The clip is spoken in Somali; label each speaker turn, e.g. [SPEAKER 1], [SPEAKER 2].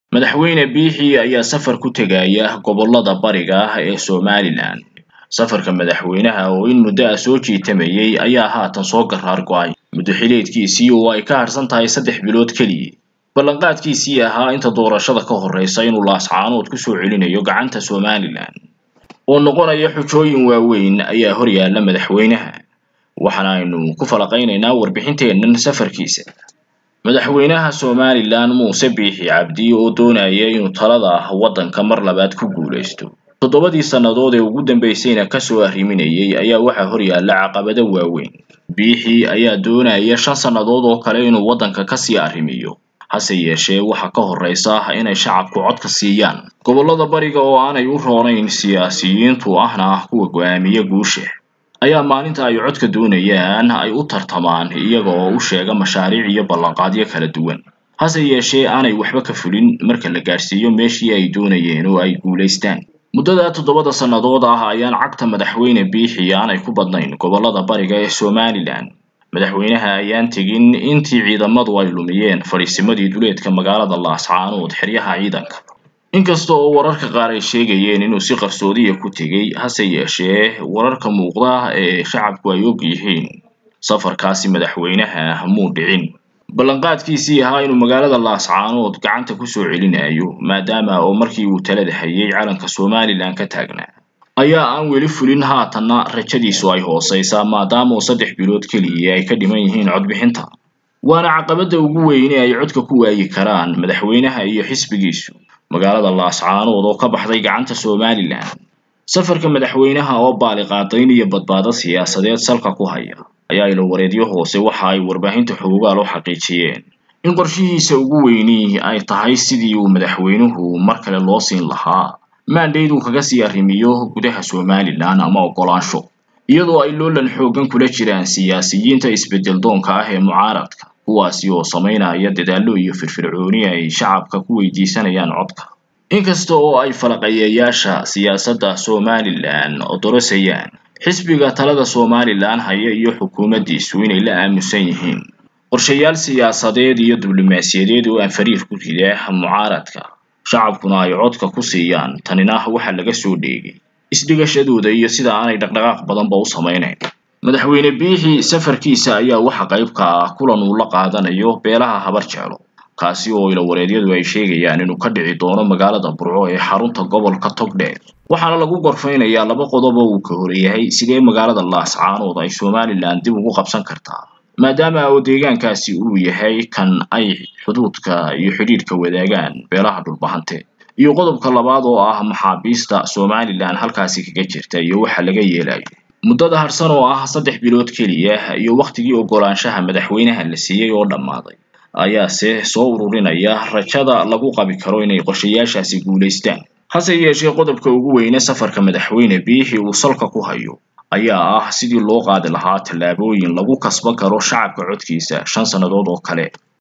[SPEAKER 1] madaxweyne biixi ayaa safar ku tegaya gobollada bariga ah ee somalilan safarka madaxweynaha oo in muddo ah soo jiitamayay ayaa haatan soo garaar go-ay muddo xileedkiisii oo ay ka harsan tahay saddex bilood keliya ballanqaadkiisii ahaa inta doorashada ka horreysa inuu laascaanood kusoo celinayo gacanta somalilan oo noqonaya xujooyin waaweyn ayaa horyaala madaxweynaha waxaana aynu ku falaqaynaynaa warbixinteennan safarkiisa madaxweynaha somalilan muuse biixi cabdi oo doonaya inuu talada waddanka mar labaad ku guulaysto toddobadii sannadood ee ugu dambeysayna kasoo arriminayay ayaa waxaa horyaala caqabado waaweyn biixi ayaa doonaya shan sannadood oo kale inuu waddanka kasii arrimiyo hase yeeshee waxaa ka horreysa inay shacabku codka siiyaan gobollada bariga oo aanay u roonayn siyaasiyiintu ahna kuwa go-aamiya guusha ayaa maalinta ay codka doonayaan ay u tartamaan iyaga oo u sheega mashaariic iyo ballanqaadyo kala duwan hase yeeshee aanay waxba ka fulin marka la gaadhsiiyo meeshii ay doonayeen oo ay guulaystaan muddada toddobada sannadood ah ayaan cagta madaxweyne biixi aanay ku badnayn gobollada bariga ee somalilan madaxweynaha ayaan tegin intii ciidamadu ay lumiyeen fadhiisimadii duleedka magaalada laascaanood xeryaha ciidanka inkasta oo wararka qaar ay sheegayeen inuu si qarsoodiya ku tegey hase yeeshee wararka muuqda ee shacabku ay og yihiin safarkaasi madaxweynaha muu dhicin ballanqaadkiisii ahaa inuu magaalada laascaanood gacanta kusoo celinayo maadaama oo markii uu talada hayay calanka somalilan ka taagnaa ayaa aan weli fulin haatanna rajadiisu ay hooseysaa maadaama oo saddex bilood keliya ay ka dhiman yihiin codbixinta waana caqabada ugu weyne ay codka ku waayi karaan madaxweynaha iyo xisbigiisu magaalada laascaanood oo ka baxday gacanta somalilan safarka madaxweynaha oo baaliqaadayn iyo badbaado siyaasadeed salka ku haya ayaa ilo wareedyo hoose waxa ay warbaahinta xoogaal u xaqiijiyeen in qorshihiisa ugu weyni ay tahay sidii uu madaxweynuhu mar kale loo siin lahaa maandhayd uu kaga sii arrimiyo gudaha somalilan ama oggolaansho iyadoo ay loolan xooggan kula jiraan siyaasiyiinta isbeddel doonka ah ee mucaaradka kuwaasi oo samaynaya dadaallo iyo firfircooni ay shacabka ku weydiisanayaan codka inkasta oo ay falaqayeyaasha siyaasadda somalilan odorosayaan xisbiga talada somalilan haya iyo xukuumaddiisu inay la aamusan yihiin qorshayaal siyaasadeed iyo diblomaasiyadeed oo aan fariir ku rida mucaaradka shacabkuna ay codka ku siiyaan tanina waxaa laga soo dheegay isdhigashadooda iyo sida aanay dhaqdhaqaaq badanba u samaynayn madaxweyne biixi safarkiisa ayaa waxa qayb ka ah kulan uu la qaadanayo beelaha habar jeclo kaasi oo ilawareedyadu ay sheegayaan inuu ka dhici doono magaalada burco ee xarunta gobolka togdheer waxaana lagu gorfaynayaa laba qodob oo uu ka horeeyahay sidee magaalada laascaanood ay somalilan dib ugu qabsan kartaa maadaama oo deegaankaasi uu yahay kan ay xuduudka iyo xidhiidhka wadaagaan beelaha dhulbahante iyo qodobka labaad oo ah maxaabiista somalilan halkaasi kaga jirta iyo waxa laga yeelayo muddada harsan oo ah saddex bilood keliya iyo wakhtigii oggolaanshaha madaxweynaha la siiyey oo dhammaaday ayaase soo ururinaya rajada lagu qabi karo inay qorshayaashaasi guulaystaan hase yeeshee qodobka ugu weyne safarka madaxweyne biixi uu salka ku hayo ayaa ah sidii loo qaadi lahaa tallaabooyin lagu kasban karo shacabka codkiisa shan sannadood oo kale